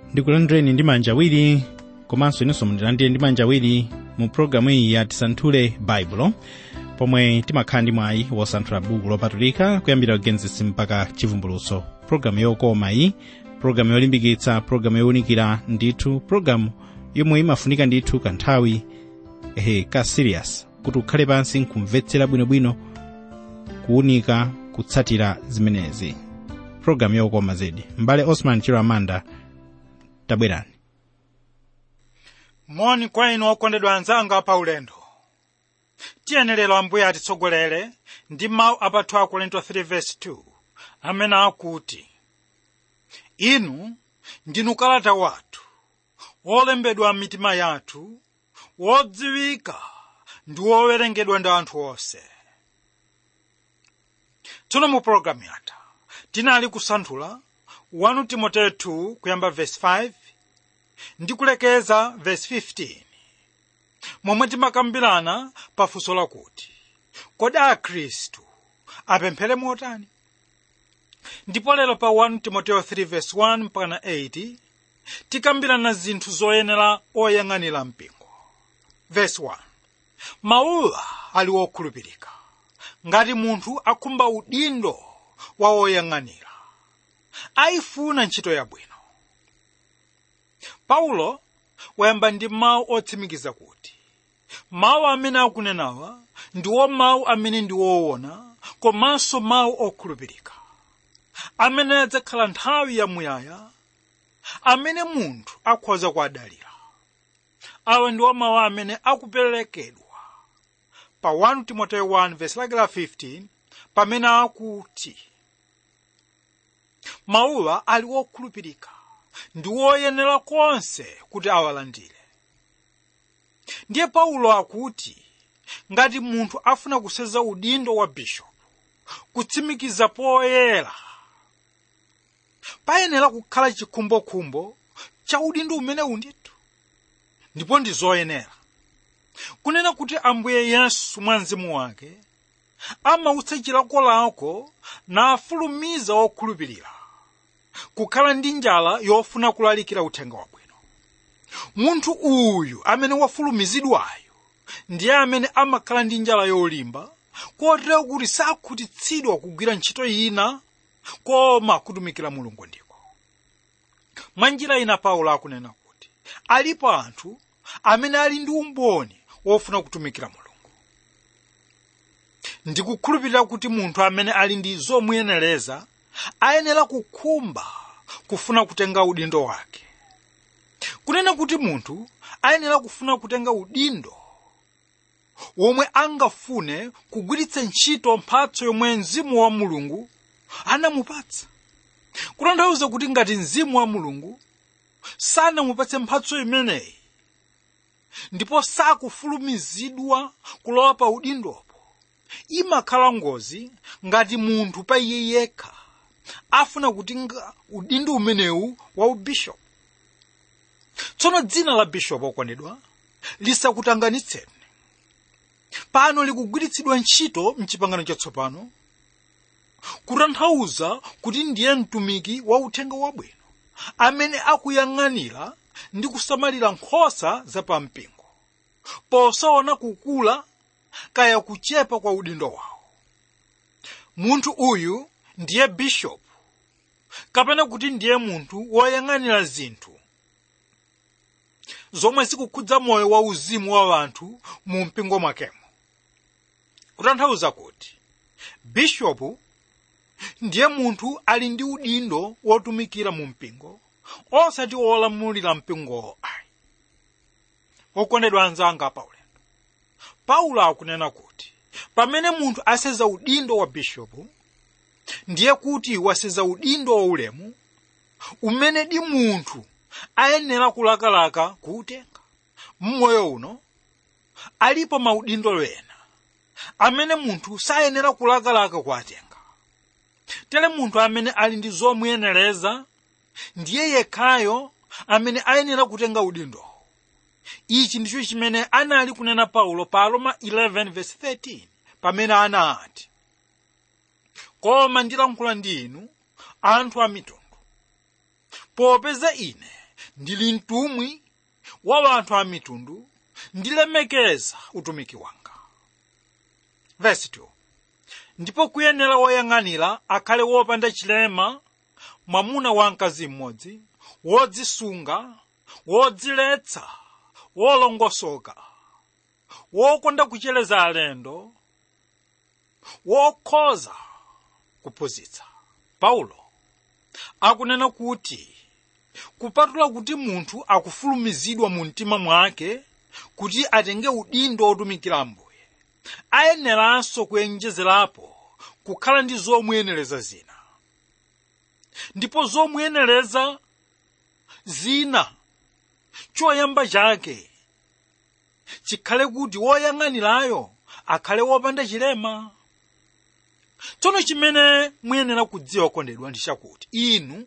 ndikulandireni ndi manja awiri komanso inenso mundilandire ndi manja awiri mu pologalamu iyi ya tisanthule baibulo pomwe timakhala ndi mwayi wosanthula buku lopatulika kuyambira kugenesis mpaka chivumbulutso pologalamu yokoma iyi pologalamu yolimbikitsa pologalamu yowunikira ndithu pologalamu yomwe imafunika ndithu kanthawi ehe ka serious kuti ukhale pansi nkumvetsera bwinobwino kuwunika kutsatira zimenezi pologalamu yokoma zedi mbale osman chiro amanda tabwerani moni kwa inu okondedwa anzanga pa ulendo tiyenera ambuye atitsogolere ndi mawu apathu a korinto 3:2 amene akuti inu ndinu kalata wathu wolembedwa m'mitima yathu wodziwika ndi wowerengedwa ndi anthu onse tsono mu pologalamu yatha tinali kusanthula 1 timoteyo 2 kuyamba verse 5 ndi kulekeza verse 15 momwe timakambirana pafunso lakuti kodi akhristu apemphere motani ndipo lero pa 1 timoteyo 3 verse 1 mpaka 8 tikambirana zinthu zoyenera oyang'anira mpingo verse 1 mawuwa ali wokhulupirika ngati munthu akhumba udindo wa oyang'anira ayifuna ntchito yabwino paulo wayamba ndi mawu otsimikiza kuti mawu amene akunenawa ndiwo mawu amene ndi woona komanso mawu okhulupirika amene adzakhala nthawi yamuyaya amene munthu akhoza kuadalira awa ndiwo mawu amene akuperekedwa pa 1 timoteyo 1 verse lake la 15 pamene akuti mawuwa ali wokhulupirika ndi woyenera konse kuti awalandire ndiye paulo akuti ngati munthu afuna kuseza udindo wa bishopu kutsimikiza poyera payenera kukhala chikhumbokhumbo cha udindo umenewu ndithu ndipo ndi zoyenera kunena kuti ambuye yesu mwa mzimu wake amautsa chilakolako nafulumiza wokhulupirira kukhala ndi njala yofuna kulalikira uthenga wabwino munthu uyu amene wafulumizidwayo ndiye amene amakhala ndi njala yolimba kotero kuti sakhutitsidwa kugwira ntchito ina koma kutumikira mulungu ndiko mwa njira ina paulo akunena kuti alipo anthu amene ali ndi umboni wofuna kutumikira mulungu ndikukhulupirira kuti munthu amene ali ndi zomuyenereza ayenera kukhumba kufuna kutenga udindo wake kunena kuti munthu ayenera kufuna kutenga udindo womwe angafune kugwiritsa ntchito mphatso yomwe mzimu wa mulungu anamupatsa kutanthauza kuti ngati mzimu wa mulungu sanamupatse mphatso imeneyi ndipo sakufulumizidwa kulowa pa udindopo imakhala ngozi ngati munthu pa iye yekha afuna kutenga udindo umenewu wa ubishopu tsono dzina la bishopu okondedwa lisakutanganitseni pano likugwiritsidwa ntchito mchipangano chatsopano kutanthauza kuti ndiye mtumiki wa uthenga wabwino amene akuyang'anira ndi kusamalira nkhosa zapampingo posaona kukula kaya kuchepa kwa udindo wawo munthu uyu ndiye bishopu kapena kuti ndiye munthu woyang'anira zinthu zomwe zikukhudza moyo wa uzimu wa anthu mu mpingo mwakemo kutanthauza kuti bishopu ndiye munthu ali ndi udindo wotumikira mu mpingo osati wolamulira mpingowo ayi okondedwa anzanga pa ulendo paulo akunena kuti pamene munthu aseza udindo wa bishopu ndiye kuti waseza udindo waulemu umene di munthu ayenera kulakalaka kuutenga mmoyo uno alipo maudindo ena amene munthu sayenera kulakalaka kuatenga tere munthu amene ali ndi zomuyenereza ndiye yekhayo amene ayenera kutenga udindowo ichi ndicho chimene anali kunena paulo pa roma 11:13 pamene anati koma ndilankhula ndi inu anthu a mitundu popeza ine ndili mtumwi wa anthu a mitundu ndilemekeza utumiki wanga Verse 2. ndipo kuyenera woyang'anira akhale wopanda chilema mwamuna wa mkazi mmodzi wodzisunga wodziletsa wolongosoka wokonda kuchereza alendo wokhoza kuphunzitsa paulo akunena kuti kupatula kuti munthu akufulumizidwa mu mtima mwake kuti atenge udindo wotumikira ambuye ayeneranso kuyenjezerapo kukhala ndi zomuyenereza zina ndipo zomuyenereza zina choyamba chake chikhale kuti woyang'anirayo akhale wopanda chilema tsono chimene muyenera kudziwa kondedwa ndi chakuti inu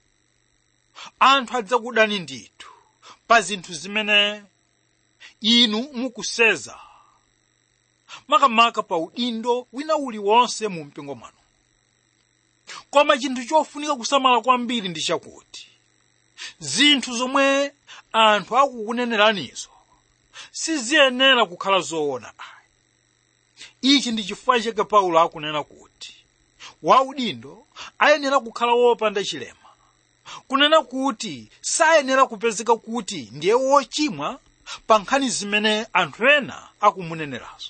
anthu adzakudani ndithu pa zinthu zimene inu mukuseza makamaka pa udindo wina uliwonse mu mpingo mwanu koma chinthu chofunika kusamala kwambiri ndi chakuti zinthu zomwe anthu akukuneneranizo siziyenera kukhala zoona ayi ichi ndi chifukwa chake paulo akunena kuti waudindo ayenera kukhala wopanda chilema kunena kuti sayenera kupezeka kuti ndiye wochimwa pa nkhani zimene anthu ena akumunenerazo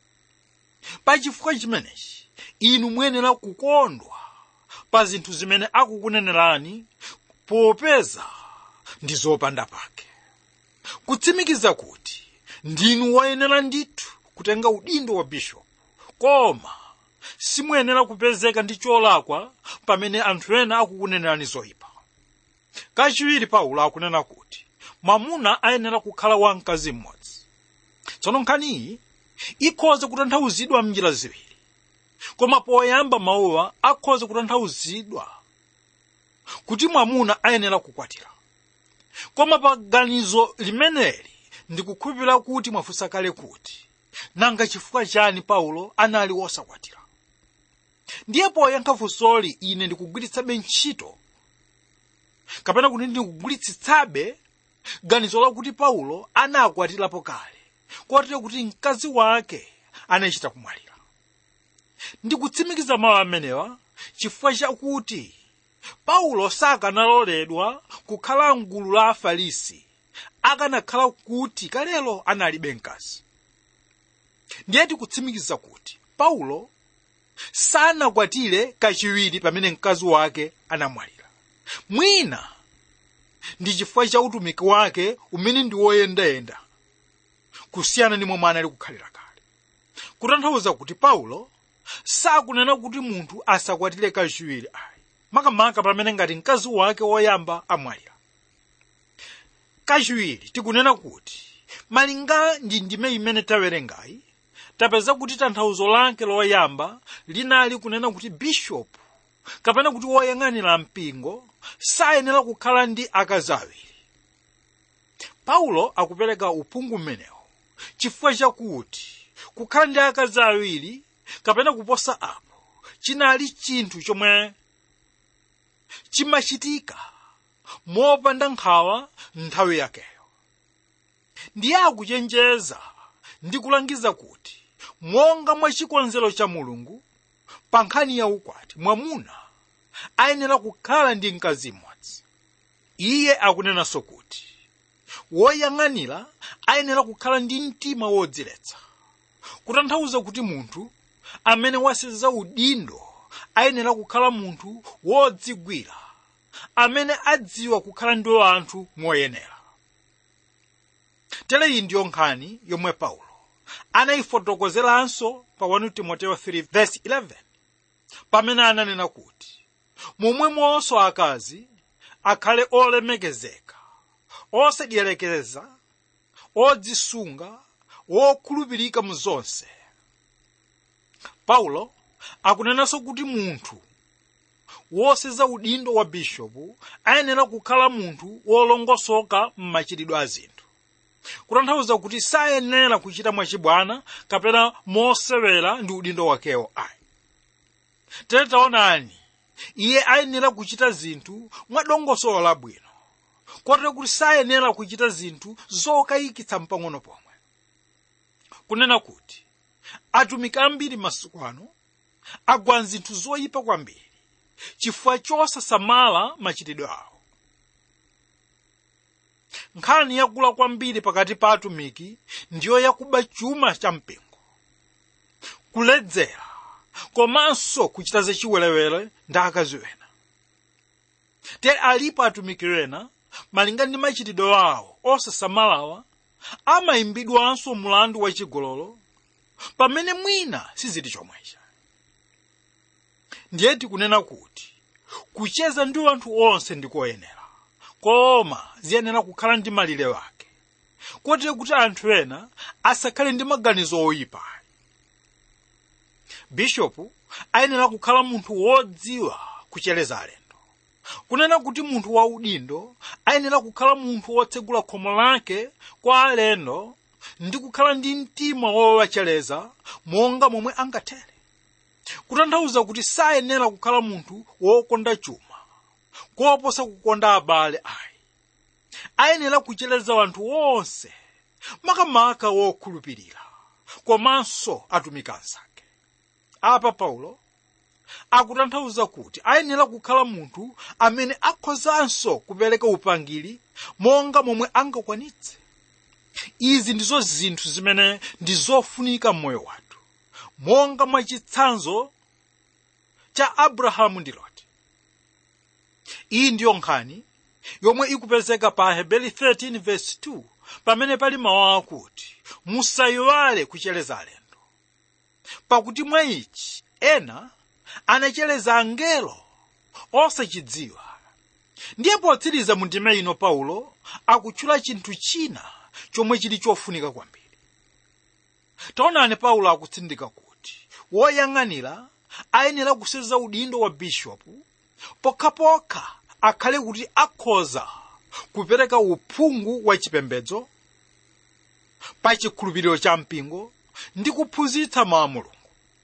pa chifukwa chimenechi inu muyenera kukondwa pa zinthu zimene akukunenerani popeza ndi zopanda pake kutsimikiza kuti ndinu woyenera ndithu kutenga udindo wa bishopu koma simuyenera kupezeka ndi cholakwa pamene anthu ena akukunenerani zoyipa kachiwiri paulo akunena kuti mwamuna ayenera kukhala wamkazi mmodzi tsono nkhaniyi ikhoza kutanthauzidwa mnjira ziwiri koma poyamba mawuwa akhoza kutanthauzidwa kuti mwamuna ayenera kukwatira koma pa ganizo limeneli ndikukhulupirira kuti mwafunsa kale kuti nanga chifukwa chani paulo anali wosakwatira ndiye poyankha funsoli ine ndikugwiritsabe ntchito kapena kuti ndikugwiritsitsabe ganizo lakuti paulo anakwatirapo kale kotero kuti mkazi wake anachita kumwalira ndikutsimikiza mawu amenewa chifukwa chakuti paulo sakanaloledwa kukhala mgulu la afarisi akanakhala kuti kalelo analibe mkazi ndiye tikutsimikiza kuti paulo sanakwatire kachiwiri pamene mkazi wake anamwalira mwina ndi chifukwa cha utumiki wake umene ndi woyendayenda kusiyana ndi momwe anali kukhalira kale kutanthauza kuti paulo sakunena kuti munthu asakwatire kachiwiri ayi makamaka pamene ngati mkazi wake woyamba amwalira kachiwiri tikunena kuti malinga ndi ndime imene tawerengayi tapeza kuti tanthauzo lake loyamba linali kunena kuti bishopu kapena kuti woyang'anira mpingo sayenera kukhala ndi akazi awiri paulo akupereka uphungu mmenewo chifukwa chakuti kukhala ndi akazi awiri kapena kuposa apo chinali chinthu chomwe chimachitika mopanda nkhawa nthawi yakeyo ndiye akuchenjeza ndi kulangiza kuti monga mwa chikonzero cha mulungu pa nkhani ya ukwati mwamuna ayenera kukhala ndi mkazi mmodzi iye akunenanso kuti woyang'anira ayenera kukhala ndi mtima wodziletsa kutanthauza kuti munthu amene waseza udindo ayenera kukhala munthu wodzigwira amene adziwa kukhala ndi anthu moyenera tere iyi ndiyo nkhani yomwe paulo anayifotokozeranso pa 1 timoteyo 3:11 pamene ananena kuti momwemonso akazi akhale olemekezeka osadyelekeza odzisunga wokhulupirika mu zonse paulo akunenanso kuti munthu woseza udindo wa bishopu ayenera kukhala munthu wolongosoka m'machitidwe a zinthu kutanthauza kuti sayenera kuchita mwachibwana kapena mosewera ndi udindo wakewo ayi tere taonani iye ayenera kuchita zinthu mwadongosolo labwino kotero kuti sayenera kuchita zinthu zokayikitsa mpang'ono pomwe kunena kuti atumiki ambiri masiku ano agwa mzinthu zoyipa kwambiri chifukwa chosasamala machitidwe awo nkhani yakula kwambiri pakati pa atumiki ndiyo yakuba chuma cha mpingo kuledzera komanso kuchita zachiwerewere ndi akazi ena tere alipo atumiki ena malinga ndi machitidwe awo osasamalawa amayimbidwanso mulandu wachigololo pamene mwina sizili chomwecha ndiye tikunena kuti kucheza ndi anthu onse ndikoyenera koma ziyenera kukhala ndi malire wake kotero kuti anthu ena asakhale ndi maganizo oyipa bishopu ayenera kukhala munthu wodziwa kuchereza alendo kunena kuti munthu waudindo ayenera kukhala munthu wotsegula khomo lake kwa alendo ndi kukhala ndi mtima wowachereza monga momwe angathere kutanthauza kuti sayenera kukhala munthu wokonda chuma koposa kukonda abale ayi ayenera kuchereza anthu onse makamaka wokhulupirira komanso atumiki anzake apa paulo akutanthauza kuti ayenera kukhala munthu amene akhozanso kupereka upangiri monga momwe angakwanitse izi ndizo zinthu zimene ndi zofunika m'moyo wathu monga mwachitsanzo cha abrahamu ndi loti iyi ndiyo nkhani yomwe ikupezeka pa hebeli 13 verse 2 pamene pali mawu akuti musayiwale kuchereza alendo pakuti mwa ichi ena anachereza angelo osachidziwa ndiye potsiriza mu ndime ino paulo akutchula chinthu china chomwe chili chofunika kwambiri taonani paulo akutsindika kuti woyang'anira ayenera kuseza udindo wa bishopu pokhapokha akhale kuti akhoza kupereka uphungu wa chipembedzo pa chikhulupiriro cha mpingo ndi kuphunzitsa mawu a mulungu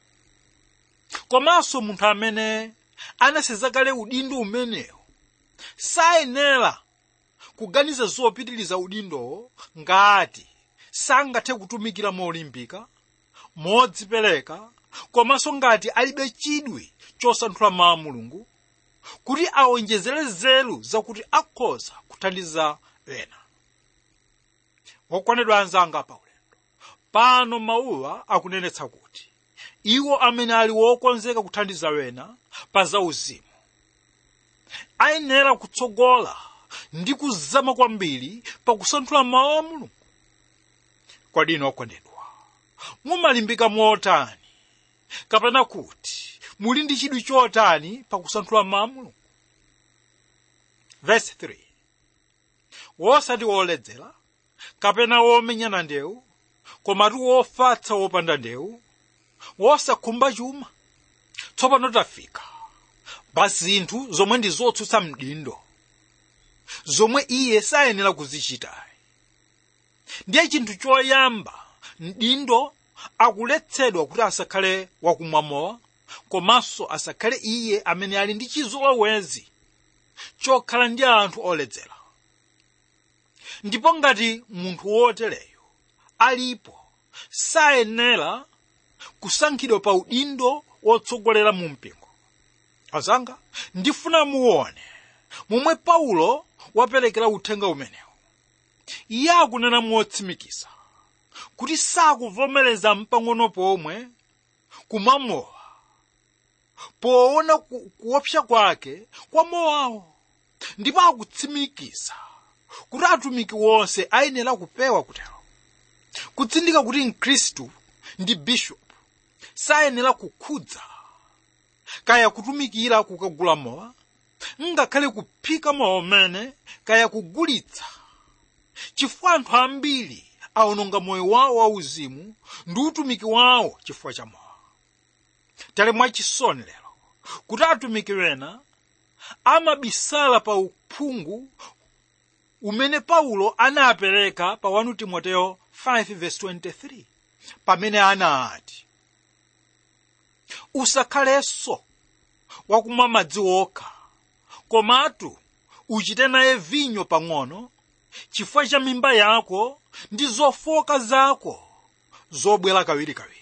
komanso munthu amene anaseza kale udindo umenewo sayenera kuganiza zopitiliza udindowo ngati sangathe kutumikira molimbika modzipereka komanso ngati alibe chidwi chosanthula mawu a mulungu kuti awonjezere nzeru zakuti akhoza kuthandiza ena wokondedwa anzanga pa ulendo pano mawuwa akunenetsa kuti iwo amene ali wokonzeka kuthandiza wena pa zauzimu ayenera kutsogola ndi kuzama kwambiri pakusanthula mawu a mulungu kodi inu okondedwa mumalimbika motani kapena kuti muli ndi chidwi chotani pakusanthula mawu a mulungu verse 3 wosati woledzera kapena womenyana ndewu komatu wofatsa wopanda ndewu wosakhumba chuma tsopano tafika pa zinthu zomwe ndi zotsutsa mdindo zomwe iye sayenera kuzichita ndiye chinthu choyamba mdindo akuletsedwa kuti asakhale wakumwa mowa komanso asakhale iye amene ali ndi chizolowezi chokhala ndi anthu oledzera ndipo ngati munthu wotereyo alipo sayenera kusankhidwa pa udindo wotsogolera mu mpingo azanga ndifuna muone momwe paulo waperekera uthenga umenewu iye akunena motsimikiza kuti sakuvomereza mpang'ono pomwe kumamowa poona ku- kuopsa kwake kwa mowawo ndipo akutsimikiza kuti atumiki wonse ayenera kupewa kutero kutsindika kuti mkhristu ndi bishopu sayenera kukhudza kaya kutumikira kukagula mowa ngakhale kuphika mowa umene kaya kugulitsa chifukwa anthu ambiri awononga moyo wawo wauzimu ndi utumiki wawo chifukwa cha mowa tale mwachisoni lero kuti atumiki wena amabisala pa uphungu umene paulo anapereka pa 1 timoteyo 5:23 pamene anati usakhalenso wakumwa madzi okha komatu uchite naye vinyo pang'ono chifukwa cha mimba yako ndi zofoka zako zobwera kawirikawiri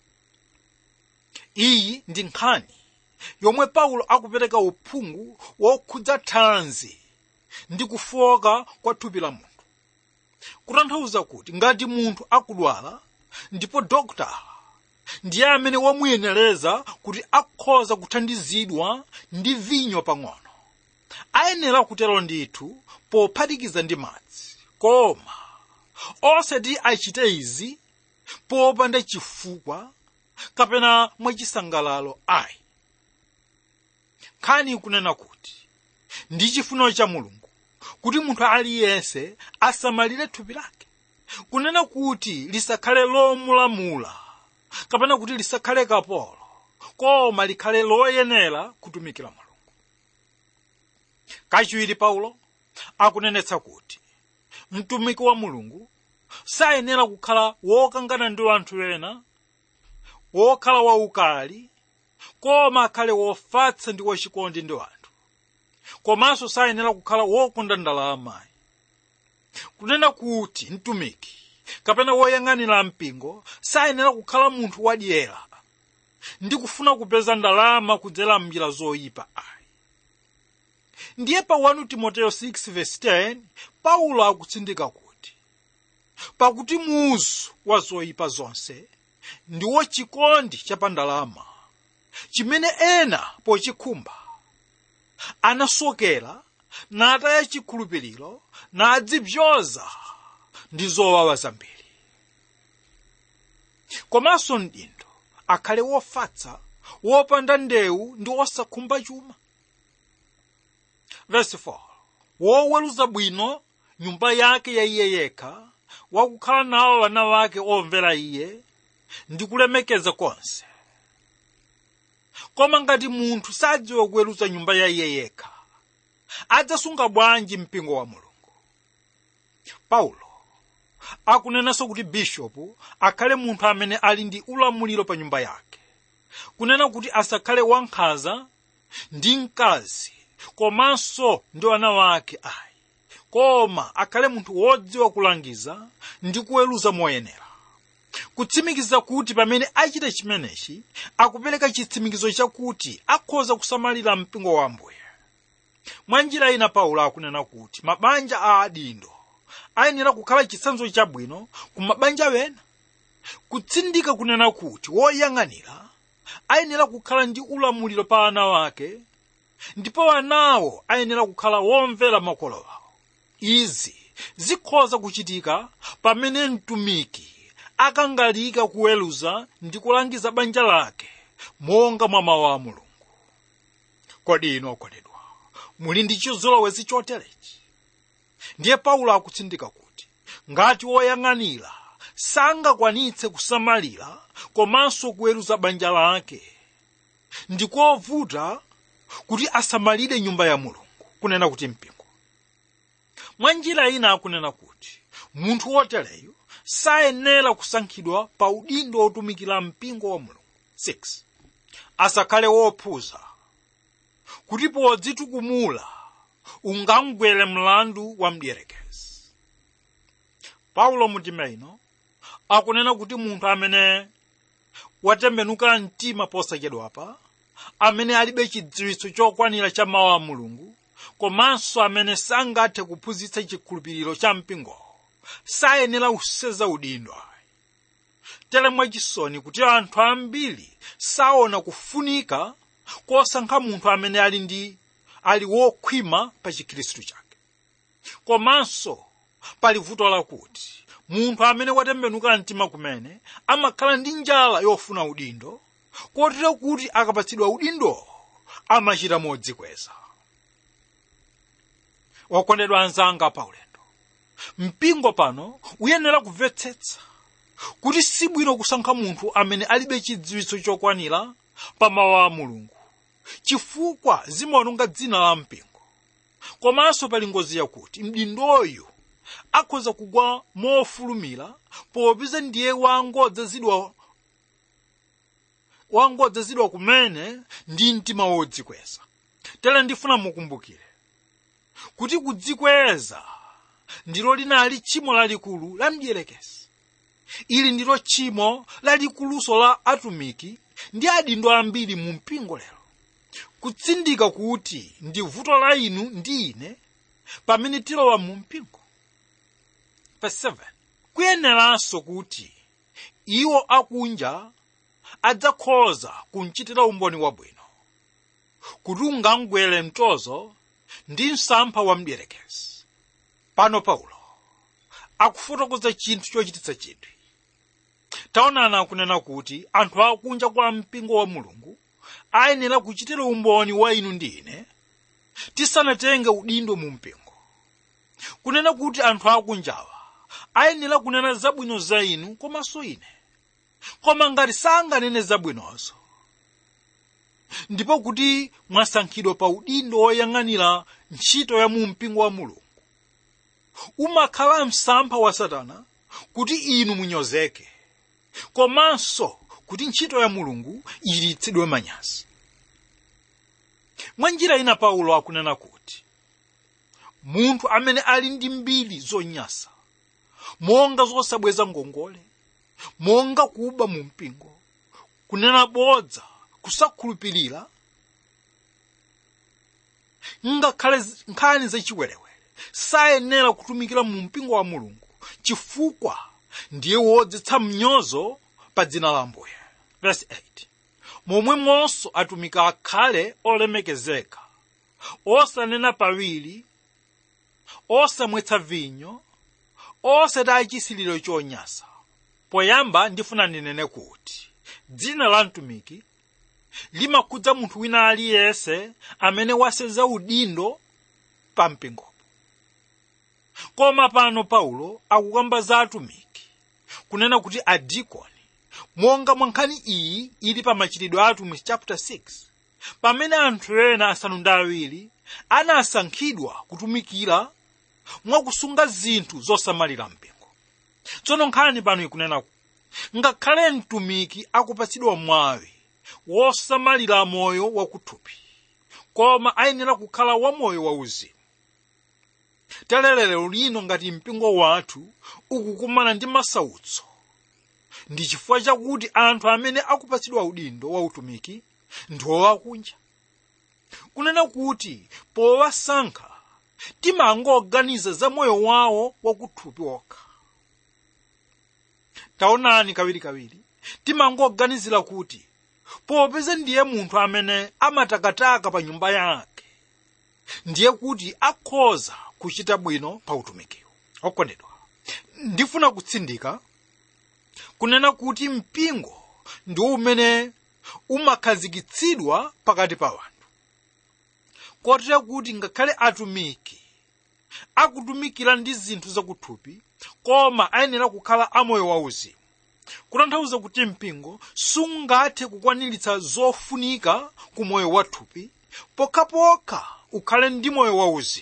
iyi ndi nkhani yomwe paulo akupereka uphungu wokhudza thanzi ndi kufoka kwa thupi la munthu kutanthauza kuti ngati munthu akudwala ndipo dokta ndiye amene wamuyenereza kuti akhoza kuthandizidwa ndi vinyo pang'ono ayenera kutero ndithu pophatikiza ndi madzi koma osati achite izi popanda chifukwa kapena mwachisangalalo ayi nkhani ikunena kuti ndi chifuniro cha mulungu kuti munthu aliyense asamalire thupi lake kunena kuti lisakhale lomulamula kapena kuti lisakhale kapolo koma likhale loyenera kutumikira mulungu kachiwiri paulo akunenetsa kuti mtumiki wa mulungu sayenera kukhala wokangana ndi anthu ena wokhala waukali koma akhale wofatsa ndi wachikondi ndi anthu komanso sayenera kukhala wokonda ndalama kunena kuti mtumiki kapena woyang'anira mpingo sayenera kukhala munthu wadyera ndi kufuna kupeza ndalama kudzera m'njira zoyipa ayi ndiye pa 1 timoteyo 6:10 paulo akutsindika kuti pakuti muzu wa zoyipa zonse ndiwo chikondi chapandalama chimene ena pochikhumba anasokera nataya chikhulupiriro nadzibzoza ndi zowawa zambiri komanso mdindo akhale wofatsa wopanda ndewu ndi wosakhumba chuma verse 4 woweruza bwino nyumba yake ya iye yekha wakukhala nawo wana wake omvera iye ndi kulemekeza konse koma ngati munthu sadziwa kuweruza nyumba ya iye yekha adzasunga bwanji mpingo wa mulungu paulo akunenanso kuti bishopu akhale munthu amene ali ndi ulamuliro pa nyumba yake kunena kuti asakhale wankhanza ndi mkazi komanso ndi wana wake ayi koma akhale munthu wodziwa kulangiza ndi kuweruza moyenera kutsimikiza kuti pamene achita chimenechi akupereka chitsimikizo chakuti akhoza kusamalira mpingo wa ambuye mwa njira ina paulo akunena kuti mabanja a adindo ayenera kukhala chitsanzo chabwino ku mabanja wena kutsindika kunena kuti woyang'anira ayenera kukhala ndi ulamuliro pa ana wake ndipo anawo ayenera kukhala womvera makolo awo izi zikhoza kuchitika pamene mtumiki akangalika kuweruza ndi kulangiza banja lake monga mwa mawu a mulungu kodi inu okondedwa muli ndi chizolowezi choterechi ndiye paulo akutsindika kuti ngati woyang'anira sangakwanitse kusamalira komanso kuweruza banja lake ndikovuta kuti asamalire nyumba ya mulungu kunena kuti mpingo mwa njira ina akunena kuti munthu wotereyo sayenera kusankhidwa pa udindo wotumikira mpingo wa mulungu 6 asakhale wophuza kuti podzitukumula ungamgwere mlandu wa mdierekezi paulo mutima ino akunena kuti munthu amene watembenuka mtima posachedwapa amene alibe chidziwitso chokwanira cha mawu a mulungu komanso amene sangathe kuphunzitsa chikhulupiriro cha mpingowo sayenera kuseza udindo ayi tere mwachisoni kuti anthu ambiri saona kufunika kosankha munthu amene ali ndi ali wokhwima pa chikhristu chake komanso pali vuto lakuti munthu amene watembenuka mtima kumene amakhala ndi njala yofuna udindo kotero kuti akapatsidwa udindo amachita modzikweza wakondedwa anzanga pa ulendo mpingo pano uyenera kumvetsetsa kuti sibwino kusankha munthu amene alibe chidziwitso chokwanira pa mawu a mulungu chifukwa zimaononga dzina la mpingo komanso pali ngozi yakuti mdindoyu akhoza kugwa mofulumira popeza ndiye wangodzazidwa wangodzazidwa kumene ndi mtima wodzikweza tere ndifuna mukumbukire kuti kudzikweza ndilo linali tchimo lalikulu la mdierekezi ili ndilo tchimo lalikuluso la atumiki ndi adindo ambiri mu mpingo lero kutsindika kuti ndi vuto la inu ndi ine pamene tilowa mu mpingo Verse 7 kuyeneranso kuti iwo akunja adzakhoza kumchitira umboni wabwino kuti ungangwere mtozo ndi msampha wa mdierekezi pano paulo akufotokoza chinthu chochititsa chidwi taonani akunena kuti anthu akunja kwa mpingo wa mulungu ayenera kuchitira umboni wa inu ndi ine tisanatenge udindo mu mpingo kunena kuti anthu akunjawa ayenera kunena zabwino za inu komanso ine koma ngati sanganene zabwinozo ndipo kuti mwasankhidwa pa udindo woyang'anira ntchito ya mu mpingo wa mulungu umakhala msampha wa satana kuti inu munyozeke komanso kuti ntchito ya mulungu ichititsidwe manyazi mwa njira ina paulo akunena kuti munthu amene ali ndi mbiri zonyasa monga zosabweza ngongole monga kuba mu mpingo kunena bodza kusakhulupirira ngakhale nkhani zachiwerewere sayenera kutumikira mu mpingo wa mulungu chifukwa ndiye wodzetsa mnyozo pa dzina la ambuye verse 8 momwemonso atumiki akhale olemekezeka osanena pawiri osamwetsa vinyo osati chisiliro chonyasa poyamba ndifuna ndinene kuti dzina la mtumiki limakhudza munthu wina aliyense amene wasenza udindo pa mpingopo koma pano paulo akukamba za atumiki kunena kuti adikoni monga mwa nkhani iyi ili pa machitidwe a atumiki chapter 6 pamene anthu ena asanu ndi awiri anasankhidwa kutumikira mwakusunga zinthu zosamalira mpingo tsono nkhani pano ikunena ngakhale mtumiki akupatsidwa mwawi wosamalira moyo wakuthupi koma ayenera kukhala wamoyo wauzimu talelero lino ngati mpingo wathu ukukumana ndi masautso ndi chifukwa chakuti anthu amene akupatsidwa udindo wa utumiki ndi owakunja kunena kuti powasankha timangoganiza za moyo wawo wakuthupi wokha taonani kawirikawiri timangoganizira kuti popeza ndiye munthu amene amatakataka pa nyumba yake ndiye kuti akhoza kuchita bwino pa utumikiwo okondedwa ndifuna kutsindika kunena kuti mpingo ndi umene umakhazikitsidwa pakati pa wanthu kotera kuti ngakhale atumiki akutumikira ndi zinthu zakuthupi koma ayenera kukhala amoyo wauzimu kutanthauza kuti mpingo sungathe kukwaniritsa zofunika ku moyo wathupi pokhapokha ukhale ndi moyo wauzimu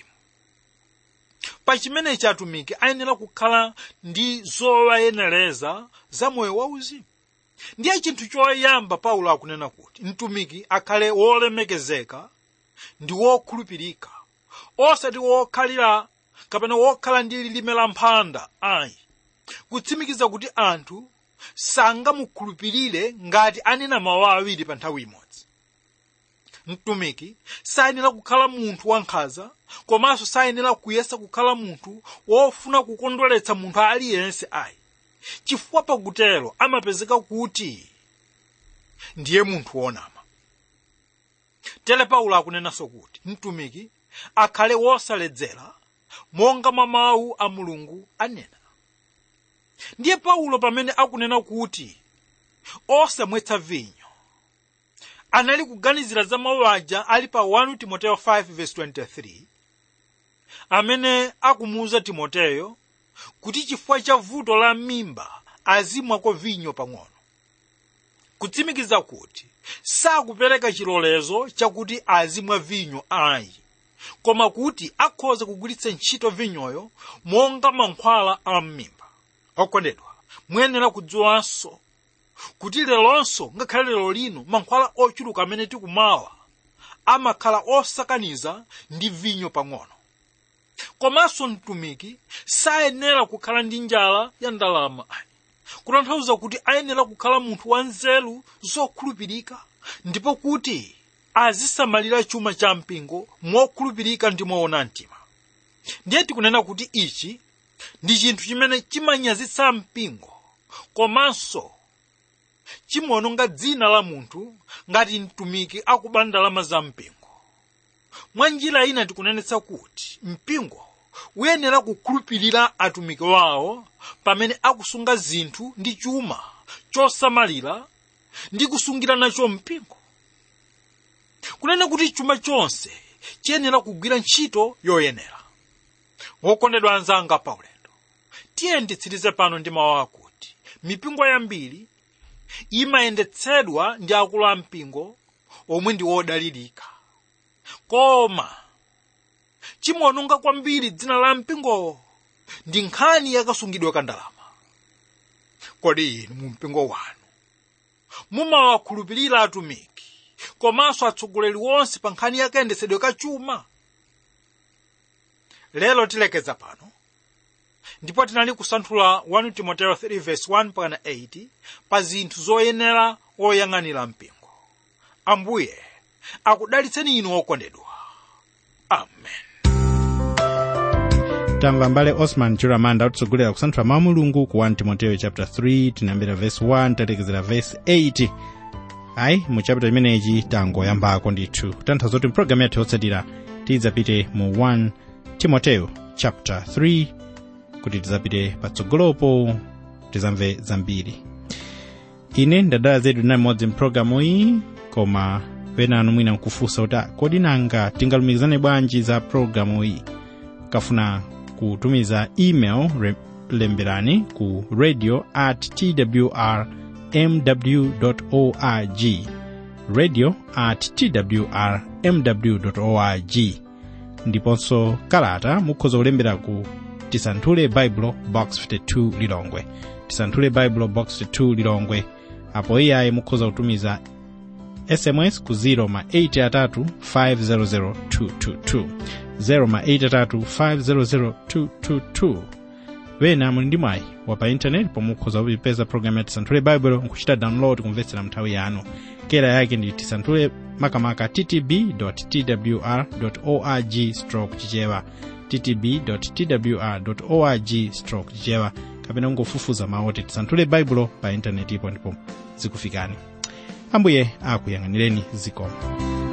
pa chimenechi atumiki ayenera kukhala ndi zowayenereza za moyo wauzimu ndiye chinthu choyamba paulo akunena kuti mtumiki akhale wolemekezeka ndi wokhulupirika osati wokhalira kapena wokhala ndi lilime la mphanda ayi kutsimikiza kuti anthu sangamukhulupirire ngati anena mawu awiri pa nthawi imodzi mtumiki sayenera kukhala munthu wankhanza komanso sayenera kuyesa kukhala munthu wofuna kukondweretsa munthu aliyense ayi chifukwa pakutero amapezeka kuti ndiye munthu wonama tere paulo akunenanso kuti mtumiki akhale wosaledzera monga mwa mawu a mulungu anena ndiye paulo pamene akunena kuti osamwetsa vinyo anali kuganizira za mawu aja ali pa 1 timoteyo 5:23 amene akumuwuza timoteyo kuti chifukwa cha vuto la mimba azimwako vinyo pang'ono kutsimikiza kuti sakupereka chilolezo chakuti azimwa vinyo ayi koma kuti akhoza kugwiritsa ntchito vinyoyo monga mankhwala a m'mimba okondedwa muyenera kudziwanso kuti leronso ngakhale lero lino mankhwala ochuluka amene tikumawa amakhala osakaniza ndi vinyo pang'ono komanso mtumiki sayenera kukhala ndi njala ya ndalama kutanthauza kuti ayenera kukhala munthu wanzeru zokhulupirika ndipo kuti azisamalira chuma cha mpingo mokhulupirika ndi moona mtima ndiye tikunena kuti ichi ndi chinthu chimene chimanyazitsa mpingo komanso chimaononga dzina la munthu ngati mtumiki akuba ndalama za mpingo mwa njira ina tikunenetsa kuti mpingo uyenera kukhulupirira atumiki wawo pamene akusunga zinthu ndi chuma chosamalira ndi kusungira nacho mpingo kunena kuti chuma chonse chiyenera kugwira ntchito yoyenera wokondedwa anzanga paulendo tiye nditsirize pano ndi mawu akuti mipingo yambiri imayendetsedwa ndi akulu a mpingo omwe ndi wodalirika koma chimaononga kwambiri dzina la mpingowo ndi nkhani yakasungidwa ka ndalama kodi inu mu mpingo wanu mumawakhulupirira atumiki komanso atsogoleri wonse pa nkhani yakayendetsedwe ka chuma lero tilekeza pano ndipo tinali kusanthula 1 timoteo 3:1 pakana 8 pa zinthu zoyenera oyang'anira mpingo ambuye akudalitseni inu okondedwa amen tamva mbale osman chiramanda akutsogolera kusanthula mawu mulungu ku 1 timoteyo chapter 3 tinayambira verse 1 talekezera verse 8 ayi mu chapter imenechi tangoyambako ndithu tanthauza kuti mpulogalamu yathu yotsatira tidzapite mu 1 timoteyo chapter 3 kuti tidzapite patsogolopo tizamve zambiri ine ndadala zedu ndinali mmodzi mpulogalamu iyi koma penanu mwina nkufunsa kuti "Ah, kodi nanga tingalumikizane bwanji za pulogalamu iyi kafuna kutumiza email re- lemberani ku radio at twr mw org radio at twr mw org ndiponso kalata mukhoza kulembera ku tisanthule bible box 52 lilongwe tisanthule bible box 52 lilongwe apo iyayi mukhoza kutumiza sms ku 0 ma 83 500 222 0 ma 83 500 222 wena muli ndi mwayi wa pa intaneti pomwe mukhoza kupeza programu ya tisanthule bible nkuchita download kumvetsera nthawi yanu kera yake ndi tisanthule makamaka ttb twr org stroke chichewa ttb twr org stroke chichewa kapena kungofufuza mawu oti tisanthule baibulo pa intaneti ipo ndipo zikufikani ambuye akuyang'anireni zikomo